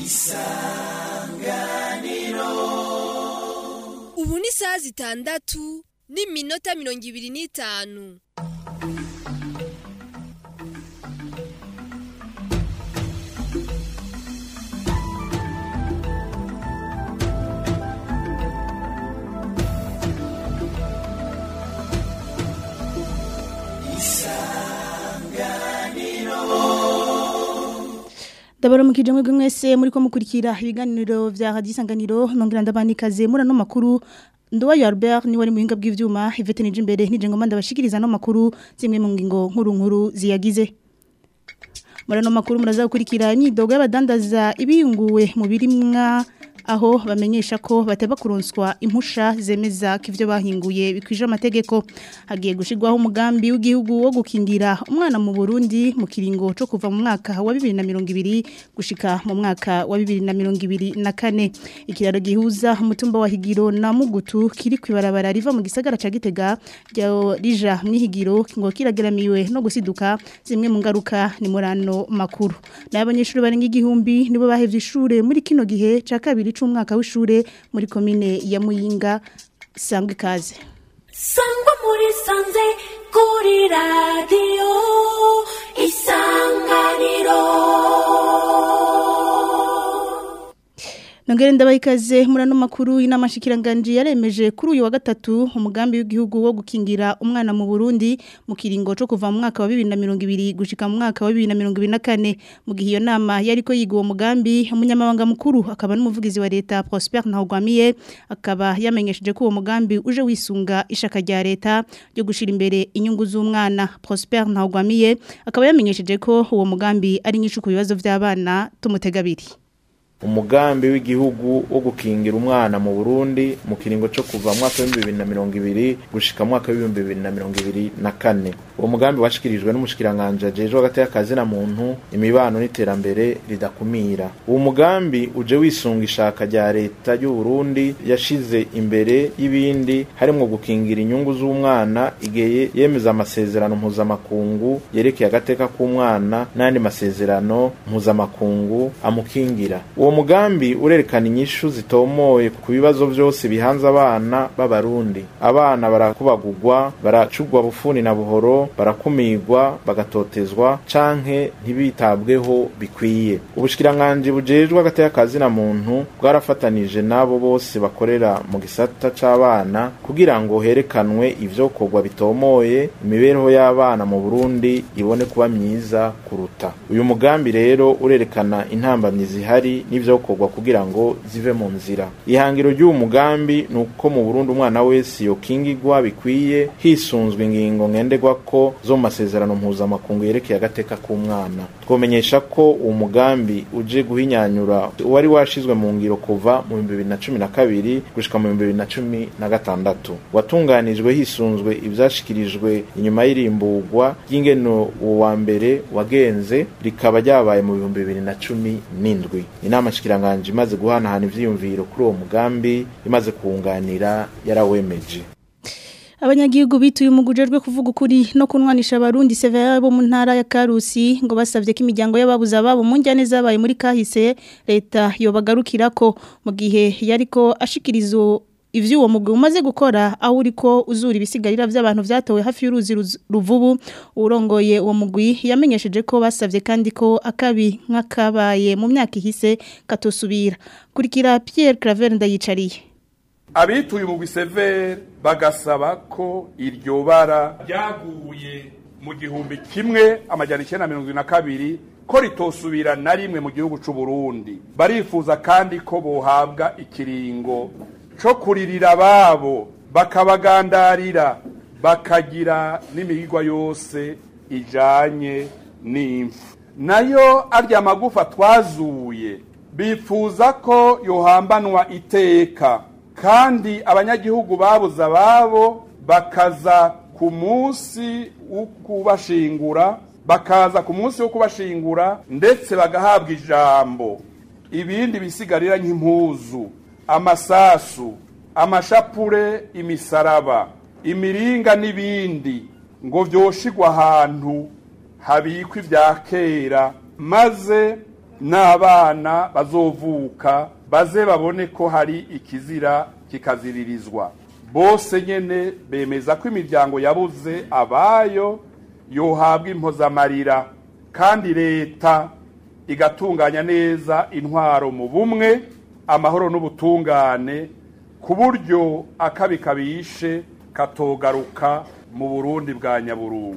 ubu ni isaha zitandatu n'iminota mirongo ibiri n'itanu Dabaro mukije mwebwe mwese muri ko mukurikira ibiganiro vya Radio Isanganiro nongira ndabanikaze muri no makuru Ndowa ya Albert ni wari muhinga bw'ivyuma Ivete nije imbere nije ngoma ndabashikiriza no makuru zimwe mu ngingo nkuru nkuru ziyagize Muri no makuru muraza gukurikira imyidogo y'abadandaza ibiyunguwe mu birimwa aho bamenyesha ko bateba kuronswa impusha zemeza ko ivyo bahinguye bikwije amategeko hagiye gushirwaho umugambi w'igihugu wo gukingira umwana mu Burundi mu kiringo cyo kuva mu mwaka wa 2020 gushika mu mwaka wa 2024 ikiraro gihuza umutumba wa Higiro na Mugutu kiri kwibarabara riva mu gisagara ca Gitega ryo rija mwihigiro ngo kirageramiwe no gusiduka zimwe mu ngaruka ni murano makuru n'abanyeshuri barenga igihumbi nibo bahevye ishure muri kino gihe ca kabiri c'umwaka w'ishure muri komine ya Muyinga sangwe kaze sangwa muri sanze kuri radiyo isanganiro Nongere ndabayikaze murano makuru inamashikiranganje yaremeje kuri uyu wa gatatu umugambi w'igihugu wo gukingira umwana mu Burundi mu kiringo cyo kuva mu mwaka wa 2020 gushika mu mwaka wa 2024 mu gihe iyo nama yariko yiga uwo mugambi umunyamabanga mukuru akaba n'umuvugizi wa leta Prosper Ntahugwamiye akaba yamenyesheje ko uwo mugambi uje wisunga ishaka rya leta ryo gushira imbere inyungu z'umwana Prosper Ntahugwamiye akaba yamenyesheje ko uwo mugambi ari nyishu ku bibazo by'abana tumutegabiri umugambi w'igihugu wo gukingira umwana mu Burundi mu kiringo cyo kuva mu mwaka wa 2020 gushika mu mwaka wa 2024 uwo mugambi washikirijwe n'umushikiranganje ajeje hagati y'akazi na muntu imibano n'iterambere ridakumira uwo mugambi uje wisunga ishaka rya leta y'u Burundi yashize imbere y'ibindi harimo gukingira inyungu z'umwana igihe yemeza amasezerano mpuzamakungu yerekeye agateka k'umwana n'andi masezerano mpuzamakungu amukingira uwo mugambi urerekana inyishu zitomoye ku bibazo byose bihanze abana b'abarundi abana barakubagurwa baracugwa bufuni na buhoro barakumirwa bagatotezwa canke ntibitabweho bikwiye ubushikiranganje bujejwe hagati y'akazi na muntu bwarafatanije n'abo bose bakorera mu gisata c'abana kugira ngo herekanwe ivyokorwa bitomoye imibereho y'abana mu Burundi ibone kuba myiza kuruta uyu mugambi rero urerekana intambamyi zihari n'ivyokorwa kugira ngo zive mu nzira ihangiro ry'uwo mugambi ni uko mu Burundi umwana wese yokingirwa bikwiye hisunzwe ingingo ngenderwa ko zo mu masezerano mpuzamakungu yerekeye agateka k'umwana twomenyesha ko uwo mugambi uje guhinyanyura wari washizwe mu ngiro kuva mu 2012 gushika mu 2016 watunganijwe hisunzwe ivyashikirijwe inyuma y'irimburwa ry'ingeno uwa mbere wagenze rikaba ryabaye mu 2017 inama shikiranganje imaze guhanahana ivyiyumviro kuri uwo mugambi imaze kuwunganira yarawemeje Abanyagihugu bituye umugujejwe kuvuga ukuri no kunwanisha abarundi severa bo mu ntara ya Karusi ngo basavye ko imiryango y'ababuza babo mu njyane zabaye muri kahise leta yobagarukirako mu gihe yariko ashikirizo ivyo uwo mugwi umaze gukora aho uriko uzura ibisigarira vy'abantu vyatowe hafi y'uruzi ruvubu urongoye uwo mugwi yamenyesheje ko basavye kandi ko akabi nk'akabaye mu myaka ihise katosubira kurikira Pierre Claver ndayicariye abituye umugwi severe bagasaba ko iryo bara ryaguye mu gihumbi kimwe amajyana icyenda na mirongo na kabiri ko ritosubira na rimwe mu gihugu c'u Burundi barifuza kandi ko bohabwa ikiringo co kuririra ababo bakabagandarira bakagira n'imigigwa yose ijanye n'imfu nayo arya magufa twazuye bifuza ko yohambanwa iteka kandi abanyagihugu babuze ababo bakaza ku munsi wo kubashingura bakaza ku munsi wo kubashingura ndetse bagahabwa ijambo ibindi bisigarira nk'impuzu amasasu amashapure imisaraba imiringa n'ibindi ngo vyoshigwa ahantu habikwa ibya kera maze n'abana bazovuka baze babone ko hari ikizira kikaziririzwa bose nyene bemeza ko imiryango yabuze abayo yohabwa impozamarira kandi leta igatunganya neza intwaro mu bumwe amahoro n'ubutungane ku buryo akabi kabishe katogaruka mu burundi bwa nyaburungu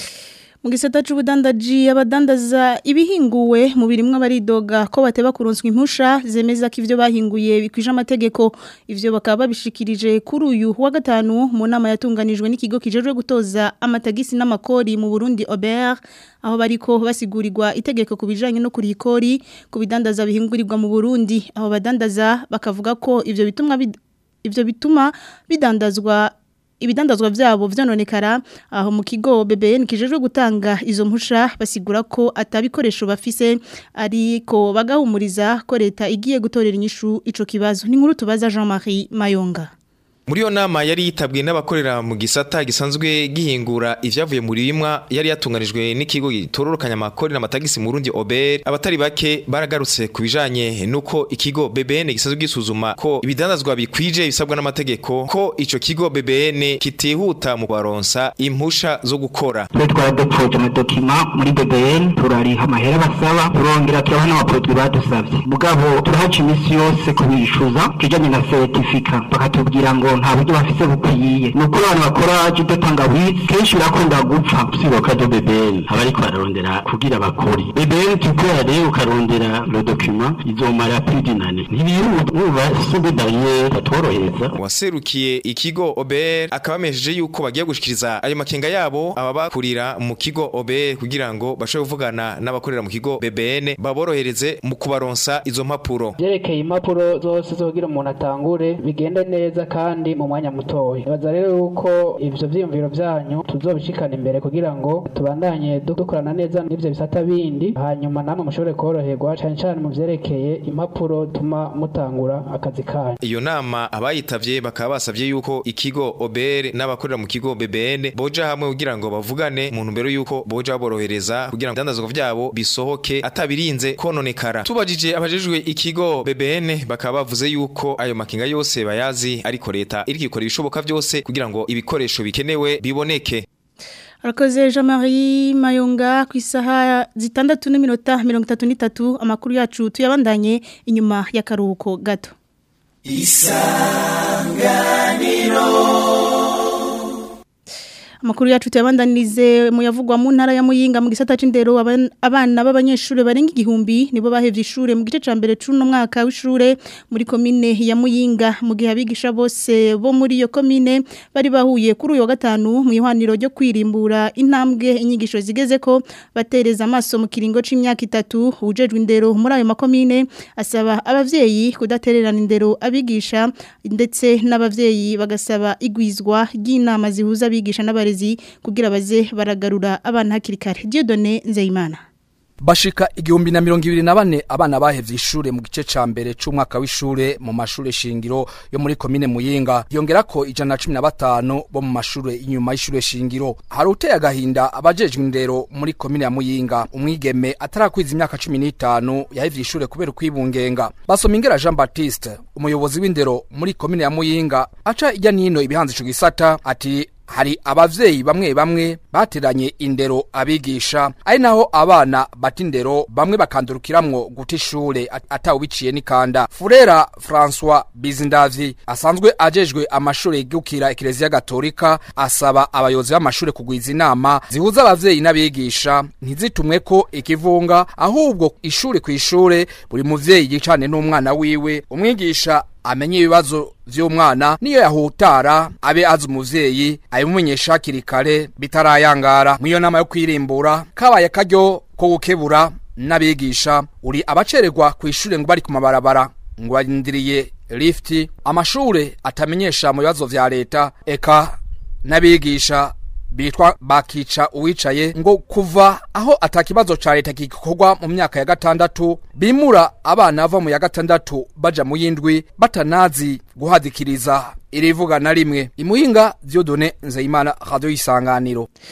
mu gisata c'ubudandaji abadandaza ibihinguwe mu birimwe baridoga ko bateba kuronswa impusha zemeza ko ivyo bahinguye bikwije amategeko ivyo bakaba babishikirije kuri uyu wa gatanu mu nama yatunganijwe n'ikigo kijejwe gutoza amatagisi n'amakori mu Burundi Aubert aho bariko basigurirwa itegeko ku bijanye no kuri ikori ku bidandaza bihingurirwa mu Burundi aho badandaza bakavuga ko ivyo bitumwa bid- ivyo bituma bidandazwa ibidandazwa vyabo vyononekara aho mu kigo BBN kijejwe gutanga izo mpusha basigura ko atabikoresho bafise ariko bagahumuriza ko leta igiye gutorera inyishu ico kibazo ni nkuru tubaza Jean-Marie Mayonga Muri yo nama yari yitabwe n'abakorera mu gisata gisanzwe gihingura ivyavuye muri bimwa yari yatunganijwe n'ikigo gitororokanya amakori n'amatagisi mu Burundi Ober abatari bake baragarutse kubijanye nuko ikigo BBN gisanzwe gisuzuma ko ibidandazwa bikwije bisabwa n'amategeko ko ico kigo BBN kitihuta mu baronsa impusha zo gukora twe twaradupfuje amadokima muri BBN turariha amahera basaba turongera turaha n'amaproduwi badusavye mugabo turahaca iminsi yose kubishuza kijanye na seritifika bakatubwira ngo nta buryo bafise bukwiye ni ukuri abantu bakora judo tangawizi kenshi birakunda gupfa siboka do BBN abariko bararondera kugira bakori BBN tukora rero ukarondera le document izomara plus d'une année ntibihuta nuba sube barrière batworohereza waserukiye ikigo Ober akabamesheje yuko bagiye gushikiriza ayo makenga yabo ababakurira mu kigo Ober kugira ngo bashobore kuvugana n'abakorera mu kigo BBN baborohereze mu kubaronsa izo mpapuro byerekeye impapuro zose zogira umuntu atangure bigende neza kandi mu mwanya mutoya baza rero yuko ivyo vyiyumviro vyanyu tuzobishikana imbere kugira ngo tubandanye dukorana neza n'ivyo bisata bindi hanyuma namwe mushobore koroherwa cane cane mu vyerekeye impapuro tuma mutangura akazi kanyu iyo nama abayitavye bakaba basavye yuko ikigo Ober n'abakorera mu kigo BBN boja hamwe kugira ngo bavugane mu ntumbero yuko boja baborohereza kugira ngo ivyandazwa vyabo bisohoke atabirinze kononekara tubajije abajejwe ikigo BBN bakaba bavuze yuko ayo makinga yose bayazi ariko leta iriko ikora ibishoboka vyose kugira ngo ibikoresho bikenewe biboneke Arakoze Jean-Marie Mayonga ku isaha zitandatu n'iminota mirongo itatu n'itatu amakuru yacu tuyabandanye inyuma y'akaruhuko gato Amakuru yacu tuyabandanirize mu yavugwa mu ntara ya Muyinga mu gisata c'indero aban- abana b'abanyeshure barenga igihumbi nibo bahevye ishure mu gice ca mbere c'uno mwaka w'ishure muri komine ya Muyinga mu gihe abigisha bose bo muri iyo komine bari bahuye kuri uyu wa gatanu mu ihwaniro ryo kwirimbura intambwe inyigisho zigeze ko batereza amaso mu kiringo c'imyaka itatu ujejwe indero muri ayo makomine asaba abavyeyi kudatererana indero abigisha ndetse n'abavyeyi bagasaba igwizwa ry'inama zihuza abigisha n'abarezi kugira baze baragarura abana hakiri kare Dieudonné Nzeyimana bashika igihumbi na mirongo ibiri na bane abana bahevye ishure mu gice ca mbere c'umwaka w'ishure mu mashure shingiro yo muri komine muyinga yongerako ijana na cumi na batanu bo mu mashure inyuma y'ishure shingiro hari uteye agahinda abajejwe indero muri komine ya muyinga umwigeme atarakwiza imyaka cumi n'itanu yahevye ishure kubera ukwibungenga basoma ingera jean baptiste umuyobozi w'indero muri komine ya muyinga aca ijya nino ibihanze ico gisata ati hari abavyeyi bamwe bamwe bateranye indero abigisha ari naho abana bata indero bamwe bakandurukiramwo guta ishure at- atawubiciye n'ikanda furera françois bizindavyi asanzwe ajejwe amashure yigukira ekereziya gatolika asaba abayobozi b'amashure kugwiza inama zihuza abavyeyi n'abigisha ntizitumwe ko ikivunga ahubwo ishure ku ishure buri muvyeyi yicane n'umwana wiwe umwigisha amenye ibibazo vy'umwana niyo yahutara abe azi umuvyeyi abimumenyesha hakiri kare bitarayangara mw'iyo nama yo kwirimbura kabaye akaryo ko gukebura n'abigisha uri abacererwa ku ishure ngo bari ku mabarabara ngo barindiriye lifti amashure atamenyesha mu bibazo vya leta eka n'abigisha bitwa bakica uwicaye ngo kuva aho atakibazo ca leta gikorwa mu myaka ya gatandatu bimura abana bava mu ya gatandatu baja mu yindwi batanazi guhadikiriza irivuga na rimwe imuhinga Dieudonné Nzeyimana radio isanganiro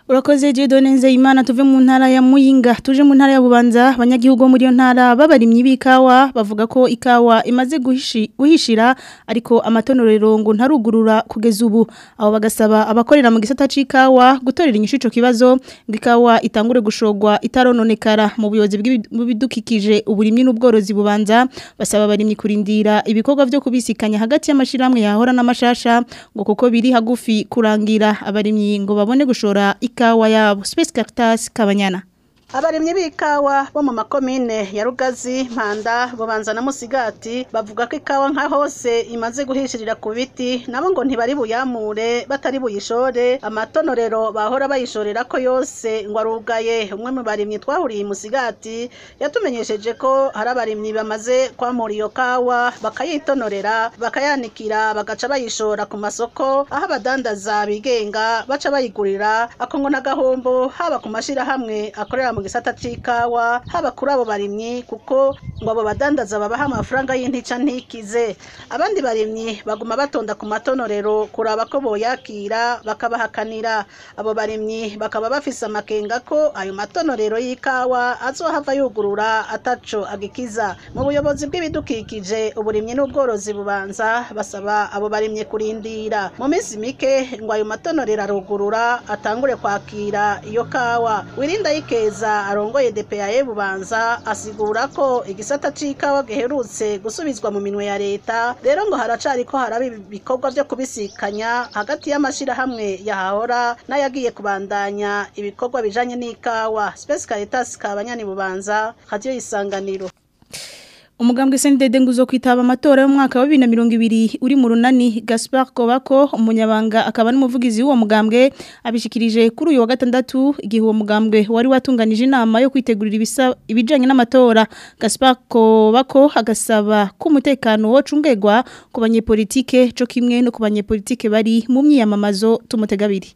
Urakoze Jedone Nzeyimana tuve mu ntara ya Muyinga tuje mu ntara ya Bubanza abanyagihugu bo muri yo ntara babarimye bikawa bavuga ko ikawa imaze guhishi, guhishira ariko amatonorero ngo ntarugurura kugeza ubu abo bagasaba abakorera mu gisata c'ikawa gutorera inyishu ico kibazo ngo ikawa itangure gushogwa itarononekara mu buyobozi bw'ibidukikije uburimyi n'ubworozi bubanza basaba abarimyi kurindira ibikorwa vyo kubisikanya hagati y'amashiramwe yahora n'amashasha ngo kuko biri hagufi kurangira abarimyi ngo babone gushora ikawa yabo Space Caritas Kabanyana abarimyi b'ikawa bo mu makomine ya rugazi mpanda bubanza na musigati bavuga ko ikawa nka hose imaze guhishirira ku biti nabo ngo ntibari buyamure batari buyishore amatonorero bahora bayishorera ko yose ngo arugaye umwe mu barimyi twahuriye musigati yatumenyesheje ko hari abarimyi bamaze kwamura iyo kawa bakayitonorera bakayanikira bagaca bayishora ku masoko aho abadandaza bigenga baca bayigurira ako ngo n'agahombo haba ku mashirahamwe akorera mu gisata c'ikawa haba kuri abo barimyi kuko ngo abo badandaza babaha amafaranga y'intica ntikize abandi barimyi baguma batonda ku matonorero kuraba ko boyakira bakabahakanira abo barimyi bakaba bafise amakenga ko ayo matonorero y'ikawa azohava yugurura ataco agikiza mu buyobozi bw'ibidukikije uburimyi n'ubworozi bubanza basaba abo barimyi kurindira mu minsi mike ngo ayo matonorero arugurura atangure kwakira iyo kawa wirinda yikeza arongoye DPAE bubanza asigura ko igisata c'ikawa giherutse gusubizwa mu minwe ya leta rero ngo haracari ko haraba ibikorwa vyo kubisikanya hagati y'amashirahamwe yahahora n'ayagiye kubandanya ibikorwa bijanye n'ikawa Space Caritas kabanyani bubanza radio isanganiro Umugambwe SNDD nguzo kwitaba amatora yo mwaka wa 2020 uri mu runani Gaspard Kobako umunyabanga akaba n'umuvugizi w'uwo mugambwe abishikirije kuri uyu wa gatandatu igihe uwo mugambwe wari watunganije inama yo kwitegurira ibisa ibijanye n'amatora Gaspard Kobako agasaba ko umutekano wo cungegwa ku banyepolitike co kimwe no ku banyepolitike bari mu myiyamamazo tumutegabiri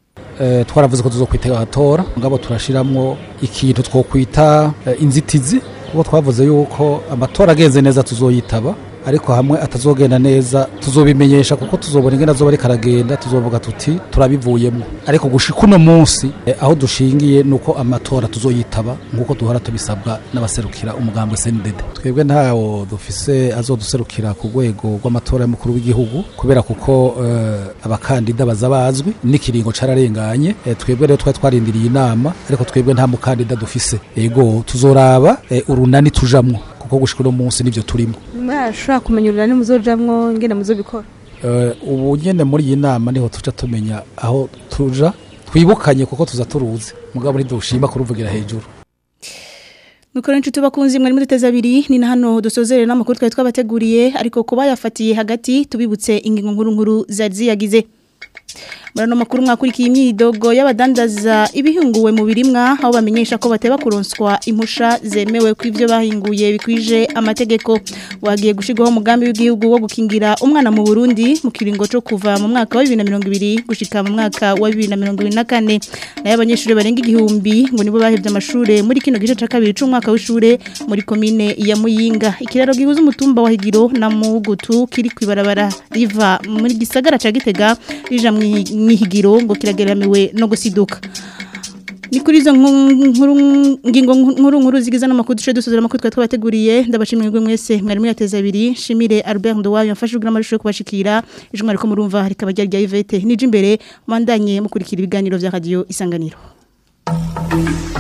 Eh, twaravuze ko tuzokwitega atora ngabo turashiramwo ikintu twokwita eh, inzitizi kuko twavuze yuko amatora agenze neza tuzoyitaba ariko hamwe atazogenda neza tuzobimenyesha kuko tuzobona ingene azoba ariko aragenda tuzovuga tuti turabivuyemo ariko gushika uno munsi eh, aho dushingiye nuko amatora tuzoyitaba nkuko duhora tubisabwa n'abaserukira umugambwe CNDD twebwe ntawo dufise azoduserukira ku rwego rw'amatora y'umukuru w'igihugu kubera kuko eh, abakandida baza bazwi n'ikiringo cararenganye eh, twebwe rero twari twarindiriye inama ariko twebwe nta mukandida dufise ego tuzoraba eh, urunani tujamwo kuko gushika uno munsi nivyo turimo murashobora kumenya urunani muzojamwo ngene muzobikora Eh, ubu nyene muri iyi nama niho tuja tumenya aho tuja twibukanye kuko tuza turuzi mugabo ntidushima kuruvugira hejuru Mikoro nchutu bakunzi mwari muteza abiri ni na hano dusozerera n'amakuru twari twabateguriye ariko kuba yafatiye hagati tubibutse ingingo nkuru nkuru zari ziyagize Murano makuru mwakurikiye imyidogo y'abadandaza ibihunguwe mu birimwa aho bamenyesha ko bateba kuronswa impusha zemewe ku ivyo bahinguye bikwije amategeko wagiye gushigwaho umugambi w'igihugu wo gukingira umwana mu Burundi mu kiringo cyo kuva mu mwaka wa 2020 gushika mu mwaka wa 2024 nayo abanyeshuri barenga igihumbi ngo nibo bahevye amashure muri kino gice ca kabiri c'umwaka w'ishure muri komine ya Muyinga ikiraro gihuza umutumba wa Higiro na Mugutu kiri kwibarabara riva muri gisagara ca Gitega rija mwihigiro ngo kirageramiwe no gusiduka ni kuri izo nkuru ngingo nkuru nkuru zigize n'amakuru duce dusuzura amakuru twari twabateguriye ndabashimira mwe mwese mwari muri ateza abiri shimire Albert Ndowayo yafashe ubwo n'amashusho yo kubashikira ejo mwari ko murumva rikaba ryari rya Yvette nije imbere mandanye mukurikira ibiganiro vya radio isanganiro